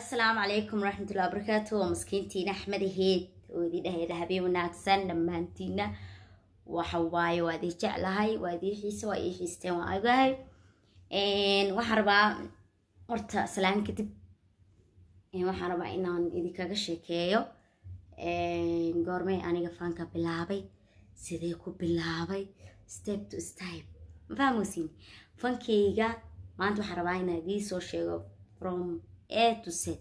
asalaamu calaykum waraxmatullahi wabarakaatu waa maskiintiina axmed aheyd oo idin dhahayda habeen wanaagsan dhammaantiina waxa waaye waa idin jeclahay waa idin xiise waa ii xiisteen waa agahay waxaan rabaa horta salaan kadib waxaan rabaa inaan idinkaga sheekeeyo goormay aniga fanka bilaabay sidee ku bilaabay step to step ma fahmeysin fankeyga maanta waxaan rabaa inaan idiin soo sheego from a to z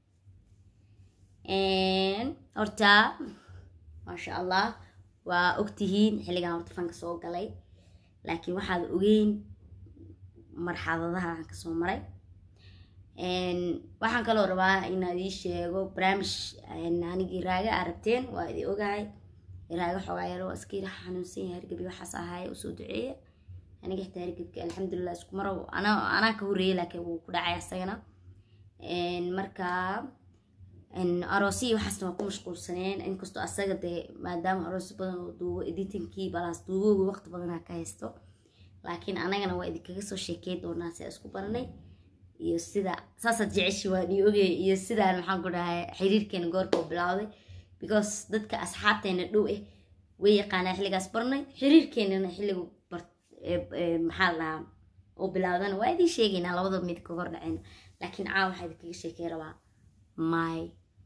horta maasha allah waa ogtihiin xilligan horta fanka soo galay laakiin waxaad ogeyn marxaladaha aan kasoo maray waxaan kaloo rabaa inaan idiin sheego barnaamij anigii raaga aa rabteen waa idin ogahay raaga xoogaa yar waa iska yiraha xanuunsan yahay hargebi waxaas ahaay usoo duceeya aniga xitaa hargebka alxamdulilah isku maro anaa ka horreeyay laakiin wuu ku dhacay asagana marka aroosiyi waxaasna waa ku mashquulsaneen inkastoo asaga dee maadaama aroosi badan oo duubo editinkii balaas duubooga waqti badanaa ka haysto laakiin anagana waa idinkaga soo sheekey doonaa si isku baranay iyo sida saasaad jeceshi waa dhii ogey iyo sidaan maxaan ku dhahay xiriirkeena goorka u bilowday because dadka asxaabteena dhow ah way yaqaanaa xilligaas barnay xiriirkeenana xilligu maxaa la dhahaa oo bilaawdana waa idiin sheegaynaa labada mid ka hor dhaceyna laakiin caawa waxaa idinkaga sheekey rabaa my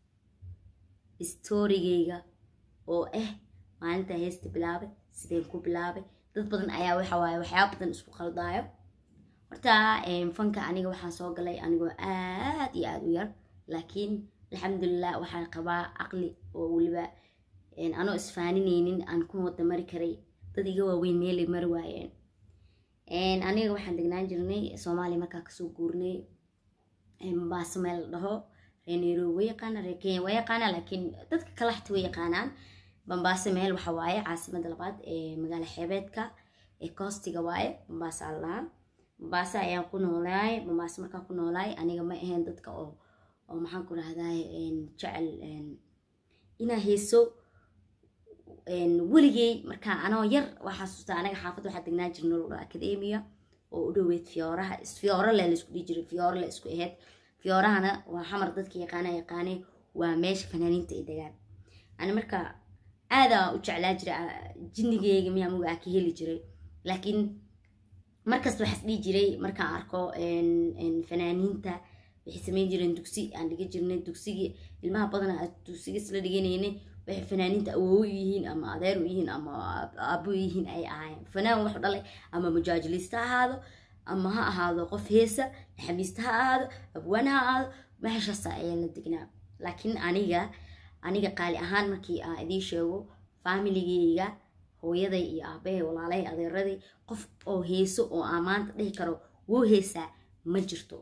storygeyga oo ah maalinta heesta bilaabay sideen ku bilaabay dad badan ayaa waxa waaye waxyaaba badan isku qaldaayo horta fanka aniga waxaan soo galay anigoo aad iyo aada u yar laakiin alxamdulilah waxaan qabaa caqli oo weliba anoo isfaanineynin aan ku wada mari karay dad iga waaweyn meelay mari waayeen aniga waxaan degnaan jirnay soomaaliya markaa kasoo guurnay mombaaso meel la dhaho reer nairobi way yaqaana reer kenya way yaqaana laakiin dadka kale xata way yaqaanaan mombaaso meel waxa waaye caasimada labaad ee magaalo xeebeedka ee koostiga waaye mombaaso aan lahaa mombaaso ayaan ku noolaay mombaaso markaa ku noolaay aniga ma ahayn dadka oo oo maxaan ku rahdaay jecel inaa heeso weligey markaa anoo yar waxaa xasuusta anaga xaafad waxaa degnaa jirna loo dhaho academia oo u dhoweyd fiyooraha fiyoora le laisku dhihi jiray fiyoora le isku ahayd fiyoorahana waa xamar dadka yaqaana yaqaane waa meesha fanaaniinta ay degaan ani marka aadaa u jeclaa jira jinnigeyga miyaa mugaa ka heli jiray laakiin markasta waxaas dhihi jiray markaan arko fanaaniinta waxay sameyn jireen dugsi aan dhiga jirnay dugsigii ilmaha badana dugsiga isla dhiganaynay waxay fanaaniinta awoowo u yihiin ama adeer u yihiin ama aabo u yihiin ay ahaayeen fanaan wuxuu dhalay ama mujaajiliista ha ahaado ama ha ahaado qof heesa naxamiista ha ahaado abwaan ha ahaado meeshaasa ayaa la degnaa laakiin aniga aniga qaali ahaan markii aan idiin sheego faamiligeyga hooyaday iyo aabahay walaalahay adeeraday qof oo heeso oo aan maanta dhihi karo wuu heesaa ma jirto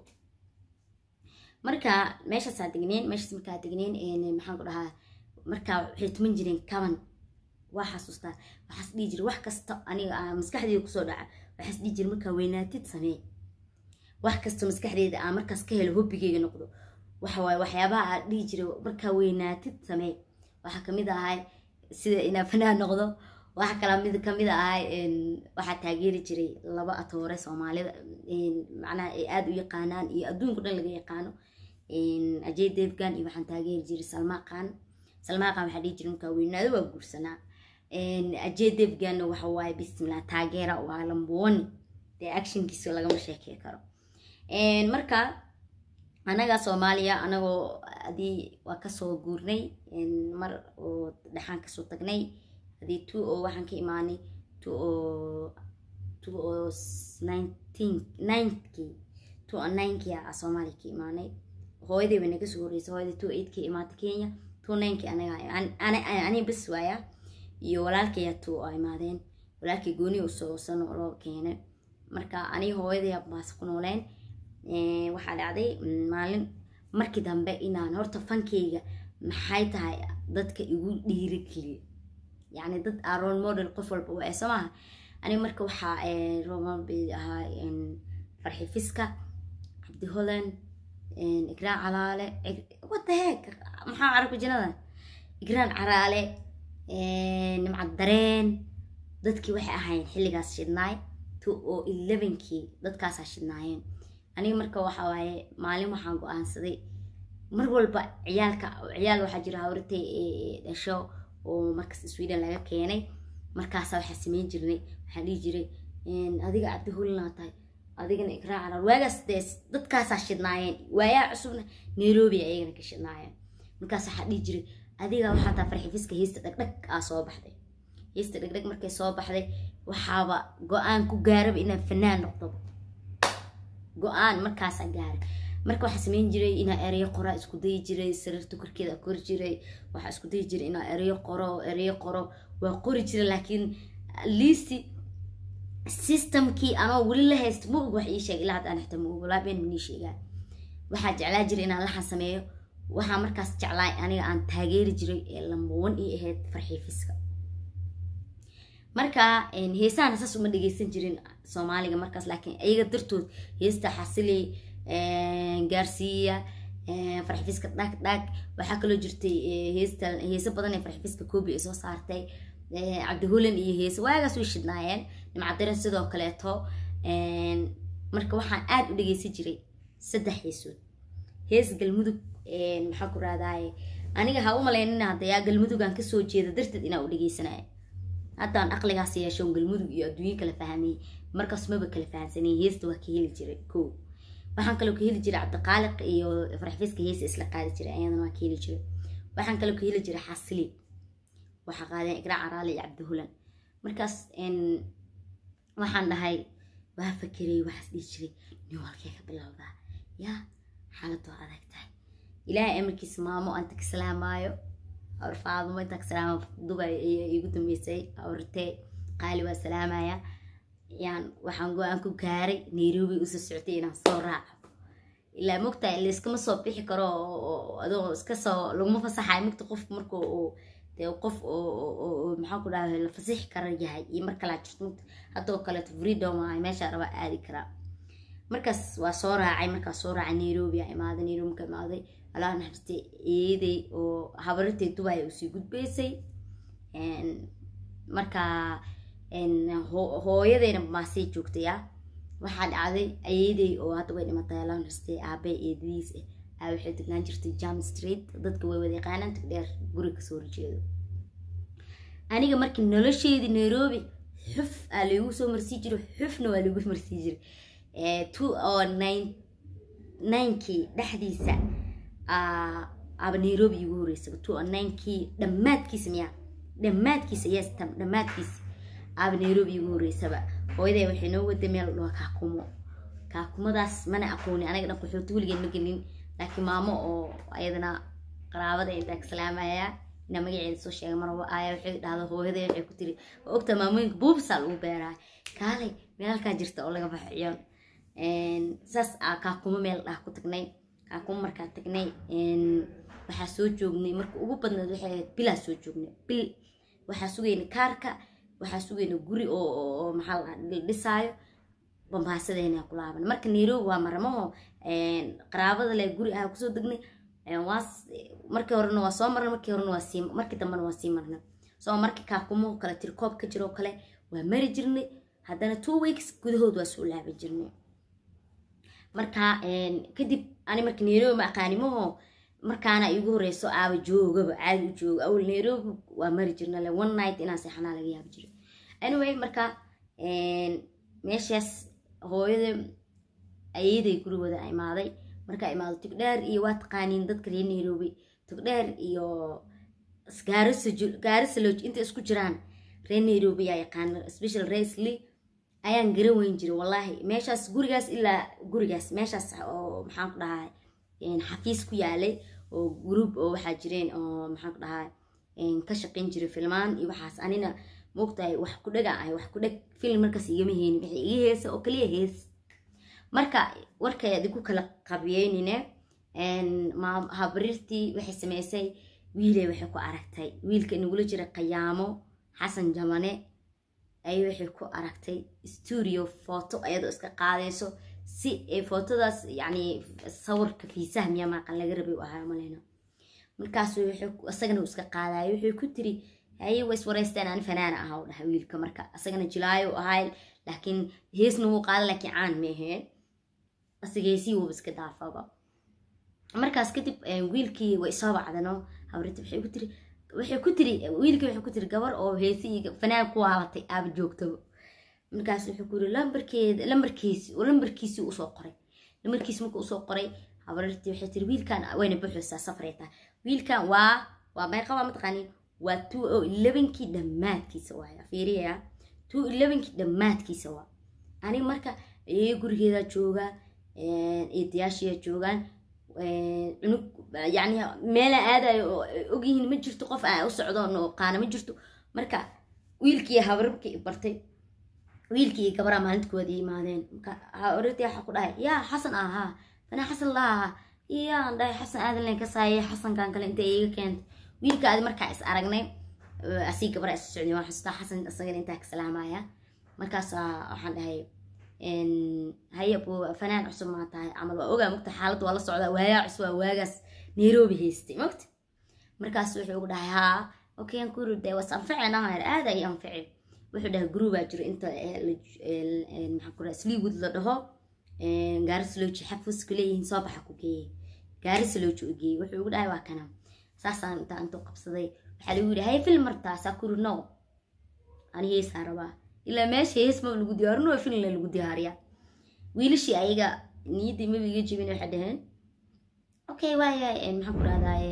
marka meeshaasaa degneen meeshaas markaa degneen maxaan ku dhahaa markaa waxay tuman jireen kaban waa xasuustaa waxaas dhihi jira wax kasta aniga maskaxdeeda kusoo dhaca waxaas dhihi jira markaa weynaatid samee wax kasta maskaxdeeda aan markaas ka helo hobbigeyga noqdo waxawaaye waxyaabaha aad dhihi jira markaa weynaatid samee waxaa kamid ahay sida inaa fanaan noqdo waxa kala mid kamid ahay waxaa taageeri jiray laba atoore soomaalida macnaha ay aada u yaqaanaan iyo adduunka dhan laga yaqaano ajay devgan iyo waxaan taageeri jiray salmaaqan salmaaqan waxaa dhihi jiray markaa weynaado waa guursanaa ajay devganna waxa waaye bismillah taageera waa lambuwani dee actionkiisa lagama sheekey karo marka anaga soomaaliya anagoo adii waa kasoo guurnay mar oo dhexaan kasoo tagnay adii two oo waxaan ka imaanay two oo two oo nineteen ninekii two oo ninekii a soomaaliya ka imaanay hooyaday bay naga soo horreysay hooyaday two eight ka imaatay kenya two ninekii anaga ani bas waaya iyo walaalkaya two oo imaadeen walaalkay gooni usoo sano loo keenay marka aniga hooyaday baas ku nooleen waxaa dhacday maalin markii dambe inaan horta fankeyga maxay tahay dadka igu dhiirigeliya yacni dad aa role model qof walba waa soo maaha aniga marka waxaa role model ahaa farxi fiska cabdi holland igraan calaale what the heck maxaa carabka jinada igraan caraale nimcad dareen dadkii waxay ahaayeen xilligaas shidnaay two oo elevenkii dadkaasaa shidnaayeen aniga marka waxa waaye maalin waxaan go-aansaday mar walba ciyaalka ciyaal waxaa jira hawrtay dhasho oo markas sweden laga keenay markaasa waxaa sameyn jirnay waxaa dhihi jiray adiga cabdi hulina tahay adigana ikraac carar waagaas dee dadkaasaa shidnaayeen waayaa cusubna nairobi ayagana ka shidnaayeen markaas waxaa dhihi jiray adiga waxaa taa farxifiska heesta dhagdhag aa soo baxday heesta dhagdhag markay soo baxday waxaaba go-aan ku gaaraba inaan fanaan noqdo go-aan markaasaa gaaray marka waxaa sameyn jiray inaa ereyo qoraa isku dayi jiray sariirta korkeeda kori jiray waxaa isku dayi jiray inaa ereyo qoro ereyo qoro waa qori jiray laakiin listi systemkii anoo weli la haysta ma og wax ii sheeg ilaa hadda aan xita ma og walaa been manii sheegaa waxaa jeclaa jiray inaan laxan sameeyo waxaa markaas jeclaa aniga aan taageeri jiray ee lambawan ii ahayd farxiifiska marka heesahana saas uma dhegeysan jirin soomaaliga markaas laakiin ayaga dartood heesta xasili gaarsiiya farxifiska dhag dhag waxaa kaloo jirtay heesta heese badan ee farxifiska koobi ay soo saartay cabdihulan iyo heese waagaas way shidnaayeen nimcadiran sidoo kaleeto marka waxaan aada u dhegeysan jiray saddex heesood hees galmudug maxaa ku raadaaye aniga ha u malaynina haddayaa galmudugaan kasoo jeeda darteed inaa u dhegeysanaya haddaan aqligaas yeeshoon galmudug iyo adduunyo kala fahmay markaas maba kala fahamsanay heesta waa ka heli jiray ko waxaan kaloo ka heli jiray cabdiqaaliq iyo farxfiska heesa isla qaadi jiray ayadana waa ka heli jiray waxaan kaloo ka heli jiray xasili waxaa qaadeen igraac caraale iyo cabdihulan markaas waxaan dhahay waa fakerey waxaas dhihi jiray nin walkee ka bilowdaa yaa xaalad waa adag tahay ilaahay amarkiisa maamo aan tagsalaamaayo awr faaduma intaan kasalaama dubay iyo igu dambeysay awrtee qaali waa salaamaya yaan waxaan go-aan ku gaaray nairobi usoo soctay inaan soo raaco ilaa mogtahay layskama soo bixi karo adoo iska soo laguma fasaxayo mogta qofku marka uu dee qof oo maxaan ku dhaha la fasixi kara yahay iyo mar kalaa jirto mogta haddoo kaleeto freedom ay meesha raba aadi karaa markaas waa soo raacay markaas soo raacay nairobi aa imaaday nairobi ka imaaday alaa naxariistay eeday oo habarirtay dubay usii gudbaysay markaa hooyadeyna maasay joogtaya waxaa dhacday ayeeday oo hadda way dhimatay alaa naxariistay aabe eedadiis ah aa waxay degnaan jirtay jam street dadka way wada yaqaanaan tagdheer guri kasoo horjeedo aniga markii nolosheedii nairobi xuf aa laygu soo marsii jiray xufna waa lagu marsii jiray two oo nine ninkii dhexdiisa aba nairobi igu horeysaba two oo ninkii dhammaadkiisa miyaa dhammaadkiisa yes tam dhammaadkiisa aba nairobi igu horeysaba hooyaday waxay noo waday meel dhua kaakumo kaakumadaas mana aqooni anaga dhan qaxooti weligeed ma gelin laakiin maamo oo ayadana qaraabada intaa ka salaamaya inaa magaceeda soo sheega marwaba aaya waxay dhahda hooyaday waxay ku tiri waa ogtaa maamooyinka buubisaa lagu beeraa kaalay meelkaa jirta oo laga baxo ciyoon saas aa kaakumo meel dhah ku tagnay kaakumo markaa tagnay waxaa soo joognay marka ugu badneed waxay ahayd bilaa soo joognay bil waxaa sugayna kaarka waxaa sugayna guri oo maxaa la dhisaayo bambaasadeena ku laaban marka nairobi waa maramaho qaraabada le guri ah kusoo degnay markii horena waa soo marnay markii horena waa sii markii dambena waa sii marnay soo markii kaakumo kale tirkoob ka jiroo kale waa mari jirnay haddana two weeks gudahood waa soo laaban jirnay marka kadib ani marka nairobi ma aqaanimaho markaana igu horeyso aaba joogaba caadi u jooga awal nairobi waa mari jirna le one night inaan seexanaa laga yaabi jiray anyway marka meeshaas hooyada ayaday gurigooda imaaday markaa imaado tugdheer iyo waa taqaaniin dadka reer nairobi tugdheer iyo gaarisa loj inta isku jiraan reer nairobi yaa yaqaana special raisly ayaan garan weyn jiray wallaahi meeshaas gurigaas ilaa gurigaas meeshaas oo maxaan ku dhahaa xafiis ku yaalay oo group oo waxaa jireen oo maxaan ku dhahaa ka shaqayn jiray filmaan iyo waxaas anina moogtahay wax ku dhagaan ahay wax ku dheg film markaas igama heenin waxay iga heesa oo kaliya hees marka warkay adigu kala qabiyeynine habarirtii waxay sameysay wiilay waxay ku aragtay wiilka inagula jira qayaamo xasan jamane ay waxay ku aragtay studio photo ayadoo iska qaadayso si ay fotodaas yani sawirka fiisaha miyaa maaqan laga rabay u ahaa maleyna markaasu isagana uu iska qaadayo wuxuu ku tiri haye way iswareysteen aan fanaana aha u dhaha wiilka marka isagana jilaayo u ahay laakiin heesna wuu qaada laakiin caan ma aheen asiga heesii wuuba iska daafaba markaas kadib wiilkii way soo bacdano habriti waxay ku tiri waxay ku tiri wiilkii waxay ku tiri gabar oo heesi iyo fanaan ku waalatay aaba joogtaba markaas wuxuu ku yiri lambarkeeda lambarkiisi oo lambarkiisii usoo qoray lambarkiisi markuu usoo qoray habarartii waxay tiri wiilkan wayna buuxaysaa safray tahay wiilkan waa waa meeqaba mataqaanin waa two o elevenkii dhammaadkiisa waaya fiiriya two elevenkii dhammaadkiisa waa aniga marka ee gurigeeda jooga eedayaashiya joogaan cunug yani meela aadayo oo ogyihiin ma jirto qof aan u socdo oo qaana ma jirto marka wiilkii habararkii bartay wiilkii iyo gabraa maalintkooda yimaadeen habarartii waxaa ku dhahay yaa xasan ahaa fanaa xasan laaha iyaan dhahay xasan aadan len ka saayay xasankan kale inta iiga keentay wiilka adi markaa is aragnay asii gabra is socday waan xasuustaa xasan isagana intaa ka salaamaya markaasaa waxaan dhahay haye bu fanaan cusub maa tahay camal waa ogaa mogta xaaladda waa la socdaa waayaa cusub waa waagaas nairobi haystay mogta markaas wuxuu ugu dhahay haa okay aan kuri dee was anficena aada ay anfici wuxuu dhahay gurubaa jiro inta maxaa ku dhaha sleewood la dhaho gaarisalooji xafuska leeyihiin soo baxa ku geeyey gaarisalooji u geeyey wuxuu ugu dhahay waa kana saasaan intaa intuu qabsaday waxaa lagu yidhi hay film martaa saa kuri no ani heesaa rabaa ilaa meesha hees ma lagu diyaarin waa film lagu diyaariya wiilashii ayaga niyaddii maba iga jebin waxay dhaheen okay waaya maxaan ku dhahdaye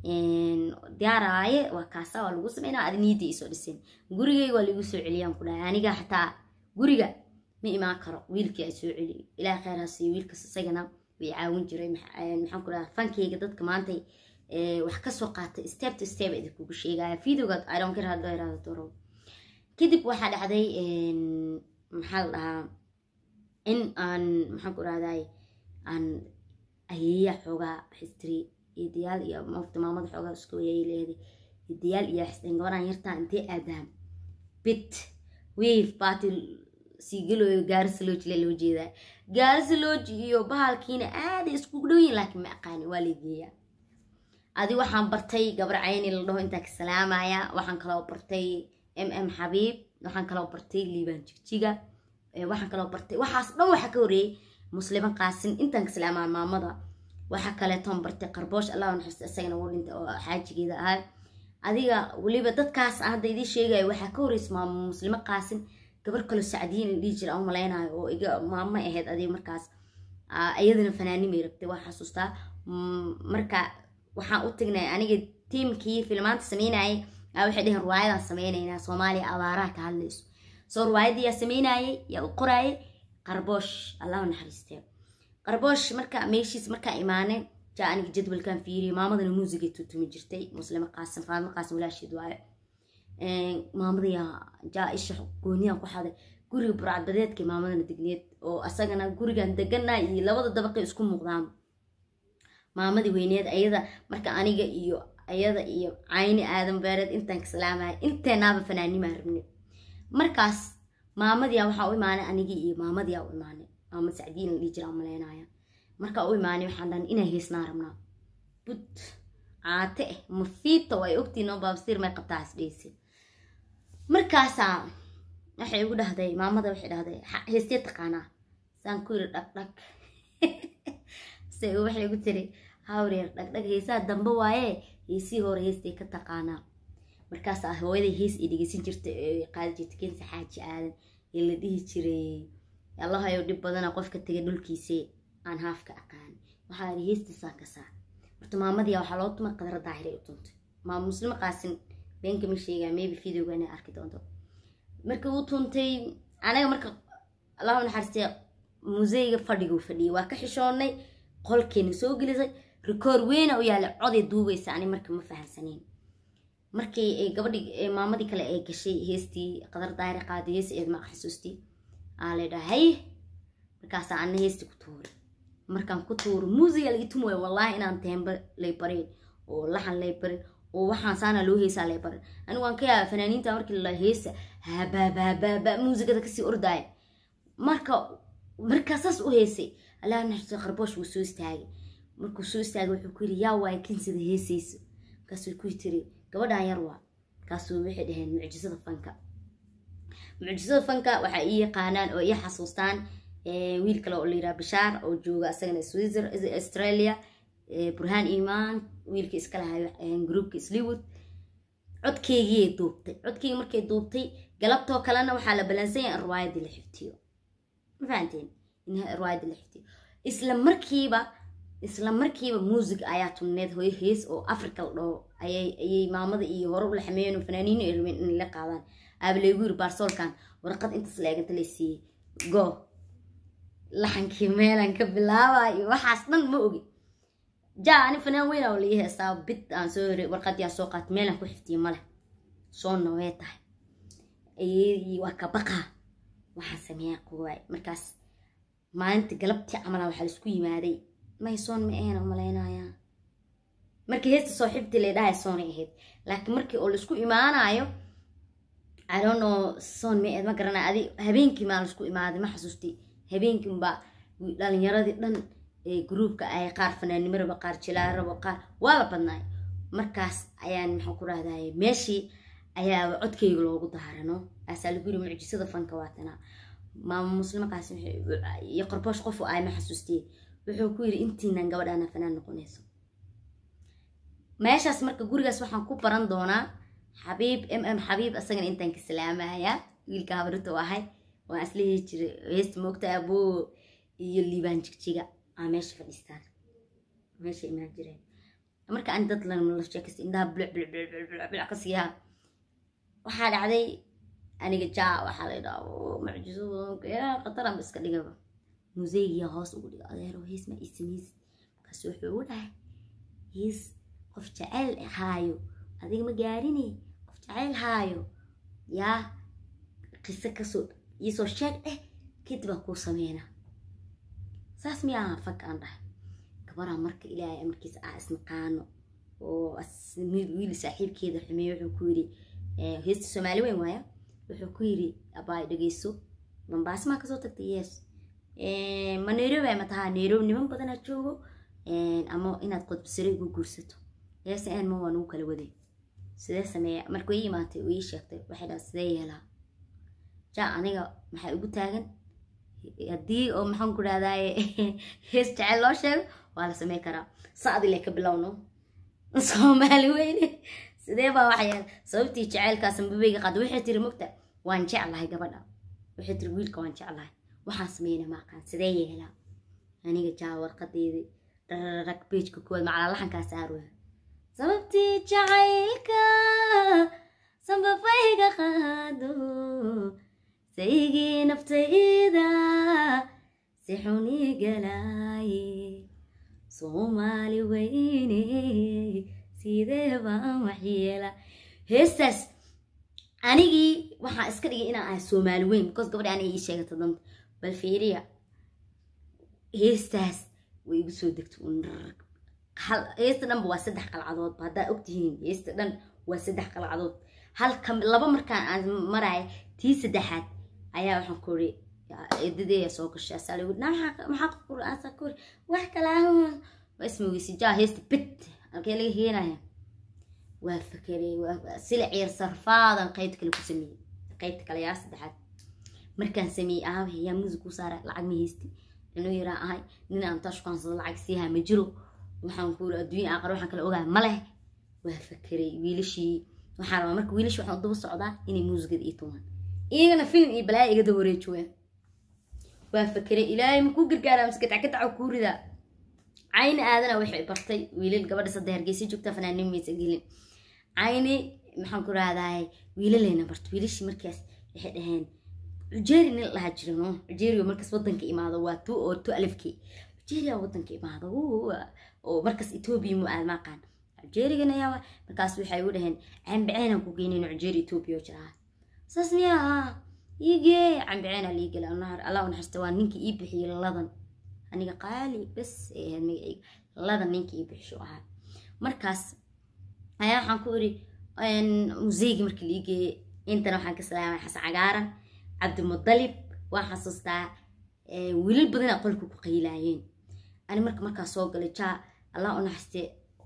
diyaaraaye waa kaasa waa lagu sameynaa adi niyaddii isoo dhiseen gurigay waa lagu soo celiyaan ku dhahay aniga xataa guriga ma imaan karo wiilkii ay soo celiyo ilaah kheyr ha siiyo wiilkas isagana way caawin jiray maxaan ku dhaha fankeyga dadka maantay wax kasoo qaatay step to step idinkugu sheegaya videoga idon care hadoo iraado doro kadib waxaa dhacday maxaa la dhahaa in aan maxaan ku dhahday aan ayeeya xoogaa xistiri idayaal iyo mafta maamada xoogaa isku ayay leeday idayaal iyo xisteen gabadhan yartaa intee aadaan bit wave baati siigalooyo gaarisalooji le loo jeedaa gaarisalooji iyo bahalkiina aaday iskugu dhowyiin laakiin ma aqaani waa lageeyaa adi waxaan bartay gabar cayni la dhaho intaa ka salaamaya waxaan kaloo bartay m m xabiib waxaan kaloo bartay liibaan jigjiga waxaan kaloo bartay waxaas dhan waxaa ka horeeyey muslima qaasin intaan ka salaamaa maamada waxaa kaleetoon bartay qarboosh allah naxariista isagana wuu dhintay oo xaajigeeda ahaa adiga weliba dadkaas aan hadda idiin sheegayo waxaa ka horeysa maamo muslimo qaasin gabar kaloo sacdiyin la dhihi jira aan malaynayo oo iga maamo ahayd adiga markaas iyadana fanaanimay rabtay waa xasuustaa marka waxaan u tagnay aniga tiimkii filmaanta sameynayay waxay dheheen ruwaayadaan sameynaynaa soomaaliya abaaraha ka hadlayso soo ruwaayadii sameynayay yaa u qoraayay qarboosh allahu naxariistee qarboosh marka meeshiis markaa imaane jaa aniga jadwalkan fiiriyay maamadana muusigay tutumi jirtay muslimo qaasim faadmo qaasim walaasheed waayo maamadayaa jaa isha gooniyaan ku xaday guriga burcadbadeedka maamadana degneed oo asagana gurigan degana iyo labada dabaqay isku muuqdaan maamadii weyneed ayada marka aniga iyo ayada iyo cayni aadan beereed intaan ka salaamaya inteenaaba fanaanimaa rabnay markaas maamadiyaa waxaa u imaanay anigii iyo maamadiyaa u imaanay maamad sacdiin la dhihi jiraa maleynaya markaa u imaanay waxaan dhahan inaa heesnaa rabnaa bud caate eh mafiita way ogtiin oo baabsiir may qabtaa isdheysi markaasaa waxay igu dhahday maamada waxay dhahday heestee taqaanaa saan ku yiri dhagdhag se waxay igu tiri hawreer dhagdhag heesaha dambe waaye heesii hore heestay ka taqaanaa markaasaa hooyaday hees ay dhegeysan jirtay ee qaadi jirtay kensa xaaji aadan ee la dhihi jiray allahayow dhib badana qofka tegay dhulkiisee aan haafka aqaan waxaa yidhi heestiisaan ka saa horta maamadii waxaa loo tumay qadara daahiray u tuntay maama muslimo qaasin beenka ma sheegaa maybe videoga inay arki doonto marka uu tuntay anaga marka allahu naxariistay museyga fadhiguu fadhiyay waa ka xishoonnay qolkeena soo gelisay rikoor weyna u yaala coday duubaysa ani marka ma fahamsanayn markii ay gabadhii maamadii kale ay gashay heestii qadar daahir qaaday hees eed maa xasuustii aa la dhahay markaasaa ana heestii ku tuuray markaan ku tuuro muusiga laga tumaya wallaahi inaan teemba lay barin oo laxan lay barin oo waxaan saana loo heesaa lay barin anigu waan ka yaaba fanaaniinta markii la heesa habaabaabaaba muusigada kasii ordaaya marka markaa saas u heesay allah naxariisto qarboosh wuu soo istaagay markuu soo istaagay wuxuu ku yidhi yaa waay kinsida heesayso markaasuu ku tiri gabadhan yar waa markaasuu waxay dhaheen mucjisada fanka mucjisada fanka waxaa ii yaqaanaan oo ii xasuustaan wiil kale oo la yidhaha bashaar oo jooga asagana swizer australia burhaan imaan wiilkii iska lahayo groupka sliwood codkeygiyay duubtay codkeygii markay duubtay galabtoo kalena waxaa la balansan yahay in riwaayadii la xiftiyo ma fahanteen in riwaayadii la xiftiyo isla markiiba isla markiiba muusig ayaa tunneed hooyo hees oo africa la dhaho ayay ayay maamada iyo hore u laxmeeyeen oo fanaaniino ay rabeen inay la qaadaan aaba laygu yiri baarsoolkan warqad intaas la eeganta lay siiyey go laxankii meelan ka bilaabayo waxaas dhan ma ogi ja ani fanaan weyn oo lii heestaa bid aan soo hore warqadii aan soo qaatay meelan ku xiftiye male soo nawee tahay ayadii waa ka baqaa waxaan sameeyaa quwaay markaas maalinta galabtii camala waxaa laisku yimaaday maysoon ma ahayn malaynayaa markii heesta soo xibti lay dhahay soonay ahayd laakiin markii oo laisku imaanayo I don't know soon ma ahayd ma garanay adi habeenkii maa laisku imaaday ma xasuustay habeenkiinba dhalinyaradii dhan ee gruubka ay qaar fanaannimo rabo qaar jilaa rabo qaar waa la badnaay markaas ayaan maxaan ku rahdaye meeshii ayaa codkayga loogu daarano aasaa lagu yiri mucjisada fanka waatanaa maama muslimakaas iyo qorboosh qofu ay ma xasuustiyey wuxuu ku yiri intiinan gabadhaana fanaan noqonayso meeshaas marka gurigaas waxaan ku baran doonaa xabiib m m xabiib asagana intaan ka salaamaya wiilka habarito ahay waan isla heli jiray heesta moogta aboo iyo liibaan jigjiga aa meesha fadhiistaan meesha imaan jireen marka aan dad la sheekaysta indhaha buluc buluc buluc buluc buluc buluc ka siiyaa waxaa dhacday aniga jaa waxaa la yidhaha mucjiso qataran ba iska dhigaba museygiya hoos ugu dhiga adeero hees ma isameysid markaas wuxuu ugu dhahay hees qof jecel haayo adiga ma gaarine qof jecel haayo yaa qiso kasoo iisoo sheeg eh kadib aan kuu sameynaa saas miya aha fanka aan dhahay gabaraa marka ilaahay amarkiisa ah isnaqaano oo wiil saaxiibkeeda xumeeye wuxuu ku yiri heesta soomaali weyn waaya wuxuu ku yiri abaay dhegeyso mambaas maa kasoo tagtay yes ma nairobi ma tahaa nairobi niman badanaa joogo ama inaad qodbsare igu guursato yes n ma waa nugu kala waday sidee sameeya markuu ii imaatay uu ii sheegtay waxay dhaha sidee yeelaa ja aniga maxaa igu taagan haddii oo maxaan ku dhahdaye hees jecel loo sheego waa la samey karaa sacdi le ka bilowno soomaali weyne sidee baa waxa yeel sababtii jaceylkaas mababeyga qaada waxay tiri mogta waan jeclahay gabadha waxay tiri wiilka waan jeclahay waxaan sameyna maaqaan sidee yeelaa aniga jaa warqadeedii rararag beejka kuwaad macalaa laxankaas aaroya sababtii jacaylka sambabeyga qaado saygii naftayda si xuni galaaye soomaali weyne sidee baan waxyeela heestaas anigii waxaa iska dhigay inaan ahay soomaali weyn because gabadha aniga ii sheegata danta bal fiiriya heestaas way igu soo degta heesta dhanba waa saddex qalcadoodba haddaa ogtihiin heesta dhan waa saddex qalcadood halka laba markaan aan maraya tii saddexaad ayaa waxaan ku iri eedadeeya soo gashay asaa lagu maxaa qur-aansa ku iri wax kalaa waa ismaweysi jaa heesta bit halkee laga heenaya waa fakerey sila ciir sarfaadan qaybta kale ku sameeyey qaybta kale yaa saddexaad markaan sameeyey aawe yaa muusig ku saara lacag ma haysti inuu yaraa ahay nin aan tashkaansado lacag siihaa ma jiro waxaan ku iri adduunya aqar waxaan kale ogaa ma leh waa fakerey wiilashii waxaan rabaa marka wiilashii waxaan daba socdaa inay muusigada ii tumaan iyagana film iyo balaaya igada wareejooya waa fakeray ilaahay makuu gargaaraa mise gatackataca kuu ridaa cayni aadana waxay bartay wiilal gabadha sadde hargeysa joogta fanaanin maysa gelin cayni maxaan ku rahdaay wiilaleyna barta wiilashii markaas waxay dhaheen ujeeri nin la dhahaa jiro no ujeeriyo markaas wadanka imaado waa tu oo tu alifkii ujeeriya wadanka imaado oo markaas etoobiya mu aad maaqaan ujeerigana yaa markaas waxay u dhaheen cambiceenan ku geynayn ujeeri etoobiya oo jiraa saas miyaa iigee cambiceen aa liigela allah unaxariista waa ninkii ii bixiyey ladan aniga qaali bes ay ahayd magacayga ladan ninkii ii bixisho ahaa markaas ayaa waxaan ku iri museygii markii liigeeyey intana waxaan ka salaamay xasan cagaaran cabdimudalib waan xasuustaa wiilal badanaa qolka ku qaylaayeen ani marka markaa soo galay jaa allah unaxariiste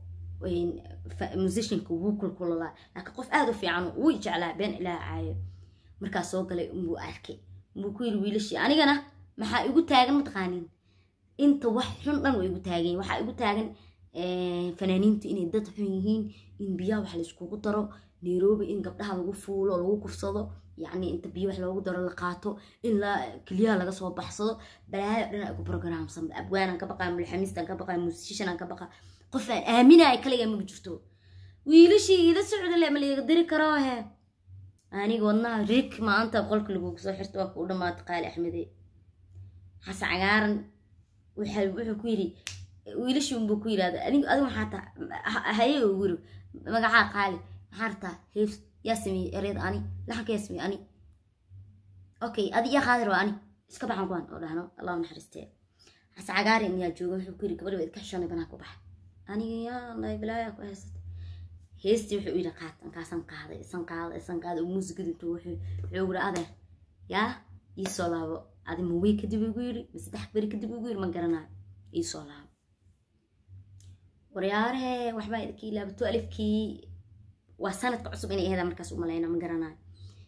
musicianka wuu kulkulalaa laakiin qof aada u fiican wuu jeclaa been ilaa caayo markaa soo galay unbuu arkay unbuu ku yiri wiilashii anigana maxaa igu taagan mataqaanin inta wax xun dhan waa igu taagan waxaa igu taagan fanaaniinta inay dad xun yihiin in biyaha wax layskugu daro nairobi in gabdhaha lagu fuulo lagu kufsado yacni inta biyo wax loogu daro la qaato in la keliyaha laga soo baxsado balaayo dhan ay ku programsan abwaanaan ka baqaa mulxamiistaan ka baqaa musishanaan ka baqaa qof aan aaminaya kaligaa maga jirto wiilashii ila socda le ma layga diri karo he aniga wadnaha rig maanta qolka lagugu soo xirta waa kuu dhamaata qaali axmede xasan cagaaran wuxuu ku yidhi wiilashii unbuu ku yidhahda anigu adigu maxaa taa haye ugu yiri magacaa qaali maxaa rabtaa heef yaa sameeyey ereyd ani laxanka yaa sameeyey ani okay adi yaa qaadir waa ani iska baxan kuwan oo dhahno allahu naxariistee xasan cagaaran yaa jooga wuxuu ku yidhi gabadhi waa idka xishoonay banaa ku baxa aniga yaa lay bilaaya ku haysata heestii wuxuu yidhi qaad ankaasan qaaday isan qaaday isan qaaday oo muusigada intuu wuxuu wuxuu yidhi adeer yaa iisoo laabo adi ma wey kadib igu yidhi ma saddex beri kadib igu yidhi ma garanayo iisoo laabo waryaarhe waxbaa idkii laabato alifkii waa sanadka cusub inay aheeda markaas u malayna ma garanayo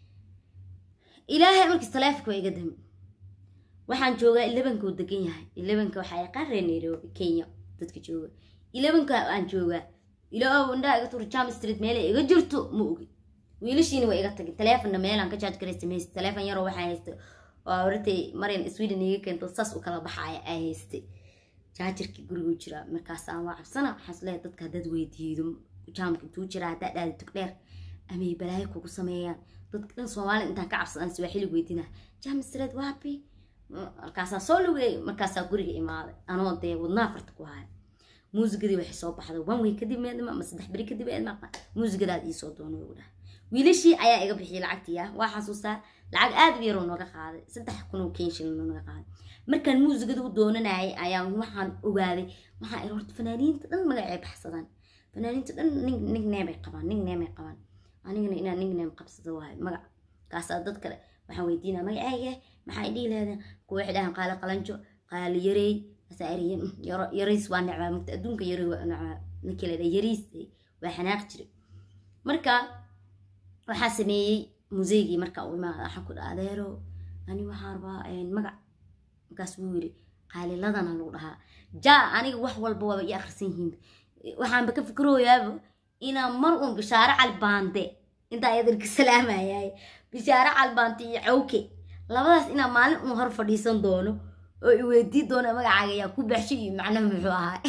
ilaahay markiis taleefonka waa iga dami waxaan joogaa elebanka uu degan yahay elebanka waxaa yaqaan reer nairobi kenya dadka jooga elebanka aan joogaa ilaa indhaha iga tuur jam street meelay iga jirto ma ogi wiilashiina waa iga tagin taleefonna meelaan ka jaaj garaysta maysta taleefon yaroo waxaa haysta waa horatay marian sweden iga keento saas u kala baxaaya ay haystay jaajarkii gurigu jiraa markaasaan waa cabsana waxaas leeyahay dadka haddaad weydiido jaamka intuu jiraa haddaa dhaada tog dheer amay balaayo kugu sameeyaan dadka dhan soomaaliya intaan ka cabsadaan swaaxili weydina jam street waapi markaasaa soo lugeey markaasaa guriga imaaday anoo dee wadnaa farta ku haya muusigadii waxay soo baxday one way kadib meedma ama saddex beri kadib eed maqa muusigadaad iisoo doonay ugu dhaha wiilashii ayaa iga bixiyay lacagtii ah waa xasuustaa lacag aad u yaroo nooga qaaday saddex kun oo kenshin nooga qaaday markaan muusigada u doonanayay ayaan waxaan ogaaday waxaa ir horta fanaaniinta dhan magacay baxsadaan fanaaniinta dhan nigneemay qabaan nigneemay qabaan anigana inaan nigneem qabsado waayo magac kaasaa dad kale waxaan weydiinaa magacayga maxay dhihi lehdeen kuwa waxay dhahaan qaali qalanjo qaali yareey yariis waa necbaa mugta adduunka yari waa necbaa ninkii ladhaa yariis waa xanaaq jiray marka waxaa sameeyey museygii marka uu imaada waxaan ku dhaha adeero ani waxaan rabaa magac markaas wuu yiri qaaliladana lagu dhahaa jaa aniga wax walba waaba ii akhrisan yihiin waxaanba ka fikirooyaaba inaan mar uun bishaare calbaande intaa ayadanka salaamayaay bishaare calbaante iyo cawke labadaas inaan maalin uun hor fadhiisan doono oo i weydii doona magacaaga yaa ku baxshay iyo macnaha muxuu ahaa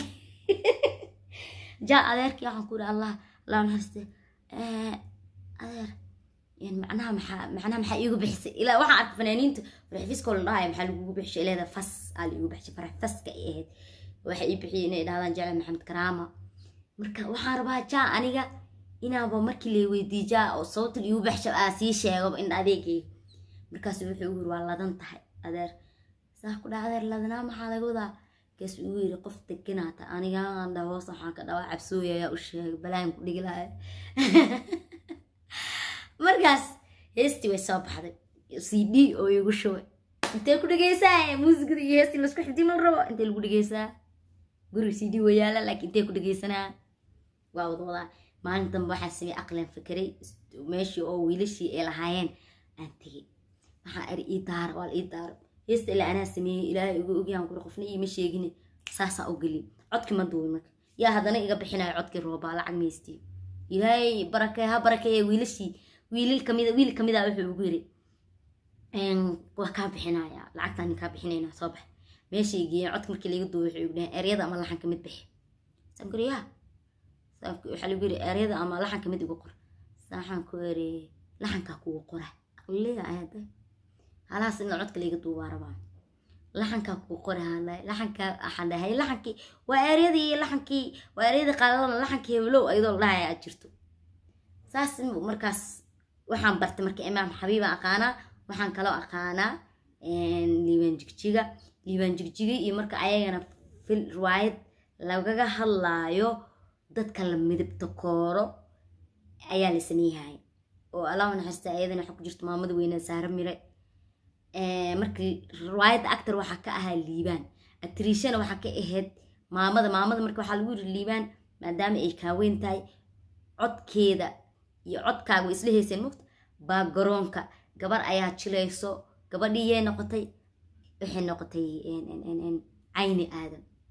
jaa adeerkii waxaan ku yidhi allah allah naxariiste adeer macnaha maxaa macnaha maxaa iigu bixisay ilaa waxaan arkay fanaaniinta farxfiskoo la dhahaya maxaa lagugu bixishay leeda fas aa laigu bixishay farxfaska ay ahayd waxay ii bixiyay inay dhahdaan jecel maxamed karaama marka waxaan rabaa jaa aniga inaaba markii lay weydiiy jaa oo sababta iigu bixishay aa sii sheegaba in adeegay markaas wuxuu igu yiri waa ladan tahay adeer saa ku dhaca adeer ladanaa maxaa laga wadaa kaas ugu yiri qof deganaata anigaan dha hoos waxaan ka dhawaa cabsooya ayaa u sheegay balaan ku dhigi lahay markaas heestii way soo baxday c d oo igu shubay intee ku dhegeysaa muusigada iyo heestii laisku xifdin mal rabo intee lagu dhegeysaa guriga c d waa yaala laakiin intee ku dhegeysanaa waa wada wadaa maalin dambe waxaa samey aqlan fakeray meeshii oo wiilashii ay lahaayeen aan tegey waxaa eri ii daara waa la ii daaro heesta ilaa anaa sameeyey ilaahay igu ogyaan kuri qofna iima sheegin saasaa u gelin codki ma duubin marka yaa haddana iga bixinayo codkii roobaa lacag maystii ilaahay barakee ha barakeeye wiilashii wiilil kamida wiil kamida wuxuu ugu yiri waa kaa bixinaya lacagtaan kaa bixinayna soo bax meeshay geeyeen codka markii laga duuba wuxuu igu dhahay eryada ama laxanka mid bixi saan kuri yaa waxaa lagu yiri eryada ama laxanka mid igu qor saaxaan ku eri laxankaa kugu qora aqliga aada halaas in codka laga duubaa rabaa laxankaa kugu qora hadlay laxankaa waxaan dhahay laxankii waa eryadii laxankii waa eryadii qaadadana laxankii heblow ayadoo la dhahaya aad jirto saas markaas waxaan bartay marka imaam xabiiba aqaanaa waxaan kaloo aqaanaa liibaan jigjiga liibaan jigjiga iyo marka ayagana fil riwaayad lagaga hadlaayo dadka la midabta kooro ayaa la sameeyhay oo allah naxariista ayadana waxaa ku jirta maamada weyne saare mire markii riwaayadda actor waxaa ka ahaa liibaan atriishana waxaa ka ahayd maamada maamada marka waxaa lagu yiri liibaan maadaama ay kaaweyn tahay codkeeda iyo codkaaga way isla heyseen mugta baa garoonka gabar ayaa jilayso gabadhii yay noqotay waxay noqotay cayni aadan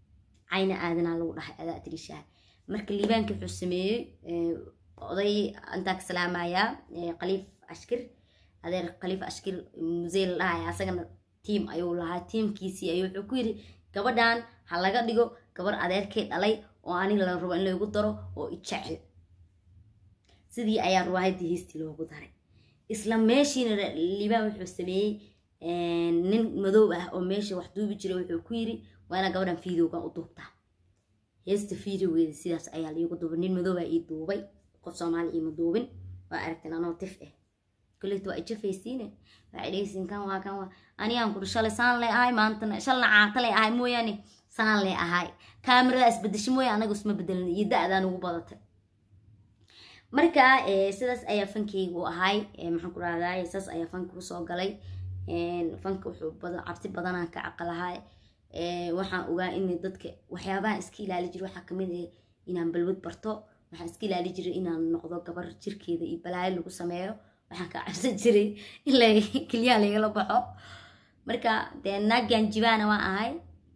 cayna aadanaa lagu dhahay adaa tirishaha marka liibaanka wuxuu sameeyey oday intaa ka salaamayaa khaliif ashkir adeer khaliif ashkir musey la dhahaya asagana tiim ayuu lahaa tiimkiisii ayuu wuxuu ku yidhi gabadhan ha laga dhigo gabar adeerkay dhalay oo aniga la rabo in lagu daro oo ijecel sidii ayaa ruwaayadii heestii loogu daray isla meeshiina liibaan wuxuu sameeyey nin madow ah oo meesha wax duubi jiray wuxuu ku yidhi waa inaa gabadhan fiidowgan u duubtaa heesta fiidowgeeda sidaas ayaa liigu duubay nin madow baa ii duubay qof soomaali iima duubin waa aragteen anoo tif ah kuleyta waa ijafaysiine waxay dhegeysiin kan waa kan waa anigaan kuri shalay saan lay ahay maantana shalna caata lay ahay mooyaane saan lay ahay kaamirada isbedesho mooya anaga isma bedelin iyo da-daan ugu badatay marka sidaas ayaa fankeygu ahay maxaan ku rahdaa saas ayaa fanka kusoo galay fanka wuxuu badan cabsi badanaan ka caqalahay waxaan ogaa in dadka waxyaabaha iska ilaali jira waxaa kamid ah inaan balwad barto waxaan iska ilaali jiray inaan noqdo gabar jirkeeda iyo balaayo lagu sameeyo waxaan ka cabsan jiray in keliyaa lagala baxo marka dee naagan jibaana waan ahay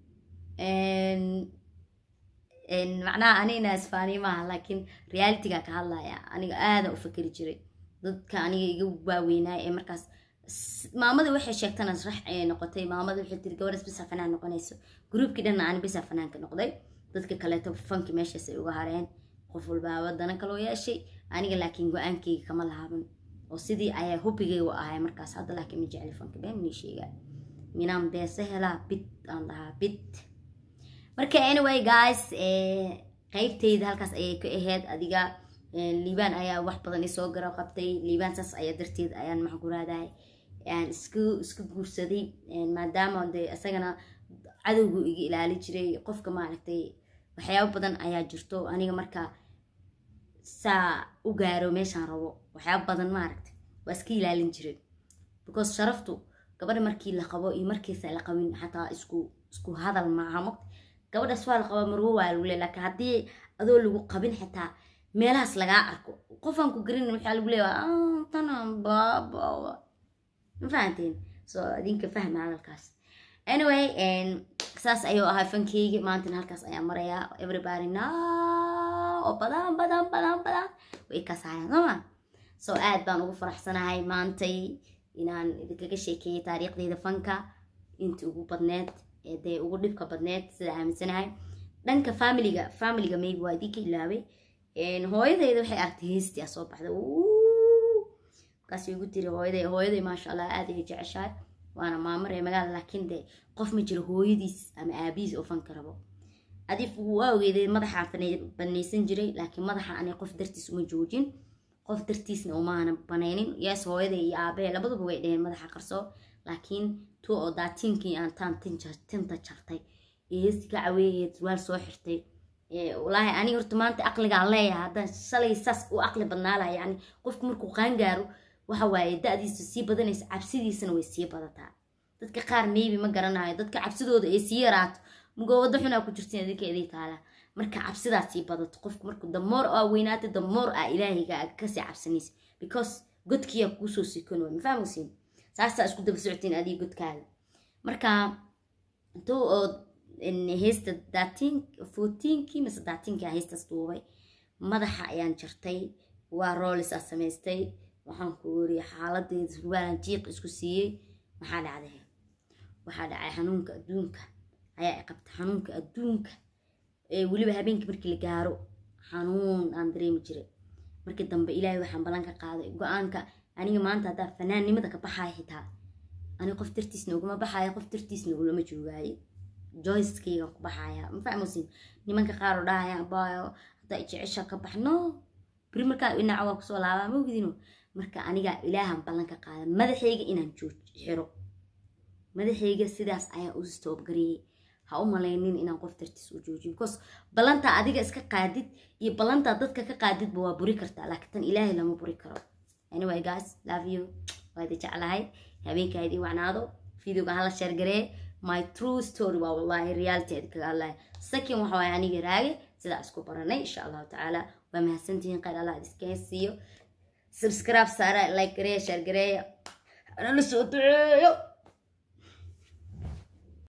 macnaha anigna isfaaniy maaha laakiin realityga ka hadlaya aniga aadan u fakeri jiray dadka aniga iga waaweynaay ee markaas maamadii waxay sheegtana rax ayay noqotay maamadii waxay tiri gabadhaas bisa fanaan noqonayso gruubkii dhanna ani bisa fanaanka noqday dadka kaleeto fanki meeshaas ay uga hareen qof walbaaba dana kaloo yeeshay aniga laakiin go-aankeyga kama laaban oo sidii ayaa hubigaygu ahay markaas hadda laakiin ma jecli fanka been nii sheegaa minaan beese helaa bid aan dhahaa bid marka anyway guys qeybteyda halkaas ayay ka aheyd adiga liibaan ayaa wax badan isoo garab qabtay liibaan saas ayaa darteed ayaan maxaan ku raadahay aan isku isku guursaday maadaama de isagana cadowgu iga ilaali jiray qofka maaragtay waxyaabo badan ayaa jirto aniga marka saa u gaaro meeshaan rabo waxyaabo badan maaragtay waa iska ilaalin jiray because sharaftu gabadha markii la qabo iyo markiisa la qabin xataa isku isku hadal maaha mogt gabadhaas waa la qabaa marwo waa lagu le laakiin haddii adoo lagu qabin xitaa meelahaas lagaa arko qofaan ku garin waxaa lagu leeyaa tanan baaba ma fahanteen so adinka fahma hadalkaas anyway saas ayuu ahaa fankeygi maantana halkaas ayaa marayaa everybody now oo badan badan badan badan way kasaayaan sooma so aad baan ugu faraxsanahay maantay inaan idinkaga sheekeeyay taariikhdeyda fanka intii ugu badneed ee dee ugu dhibka badneed sida aaminsanahay dhanka familiga familiga maybe waa idinka ilaabay hooyadeyda waxay aragtay heestii soo baxday markaas igu tiri hooyaday hooyaday maasha allah aad ay jeceshahay waana maamar ee magaala laakiin de qof ma jiro hooyadiis ama aabihiis oo fanka rabo adif waa ogeeday madaxa banaysan jiray laakiin madaxa anay qof dartiis uma joojin qof dartiisna umaana banaynin yes hooyaday iyo aabahe labaduba way dheheen madaxa qarso laakiin tu oo daatiinkii aan taan tinta jartay ee heesti ka caweeheed waal soo xirtay walaahi aniga horta maanta aqligaan leeyahay haddaan shalay saas u aqli badnaalaha yani qofku markuu qaangaaro waxa waaye da-diisu sii badanaysa cabsidiisana way sii badataa dadka qaar maybe ma garanayo dadka cabsidooda ay sii yaraato mugoowado xunaa ku jirtiin adinka idii taala marka cabsidaa sii badato qofku marku damoor aa weynaata damoor aa ilaahayga aa kasii cabsanaysa because godkiyaa kuusoo sikon waay mafahmasiin saasaa isku daba socotiin adiga godkaaga marka intuu oo heesta daatiin fourteenkii mise daatiinkii aa heestaas duubay madaxa ayaan jartay waa roolis aa samaystay waxaan ku weriye xaaladeeda surwaalan jiiq isku siiyey maxaa dhacday waxaa dhacay xanuunka adduunka ayaa i qabta xanuunka adduunka ee weliba habeenkii markii la gaaro xanuun aan dareemi jiray markii dambe ilaahay waxaan ballan ka qaaday go-aanka aniga maanta haddaa fanaannimada ka baxaaya xitaa aniga qof dartiisna uguma baxaaya qof dartiisna ulama joogaayo joyskeygan ku baxaaya ma fahmusin nimanka qaar oo dhahaya baayo haddaa jecesha ka baxno beri markaa dhinaca waa kusoo laabaa ma ogdino marka aniga ilaahan ballan ka qaada madaxayga inaan jooj xiro madaxayga sidaas ayaa u stoobgareeyey ha u malaynin inaan qof dartiis u joojiyo because ballantaa adiga iska qaadid iyo ballantaa dadka ka qaadidba waa buri kartaa laakiin tan ilaahay lama buri karo anyway guys love you waa idi jeclahay habeenkaa idii wacnaado videoga hala sheergaree my true story waa wallahi reality adi kaga hadlaya second waxa waaye aniga raage sidaa isku baranay insha allahu tacaala waa mahadsantihiin qayr allah iska siiyo subscribe saara like gareeya share gareeya anala soo duceeyo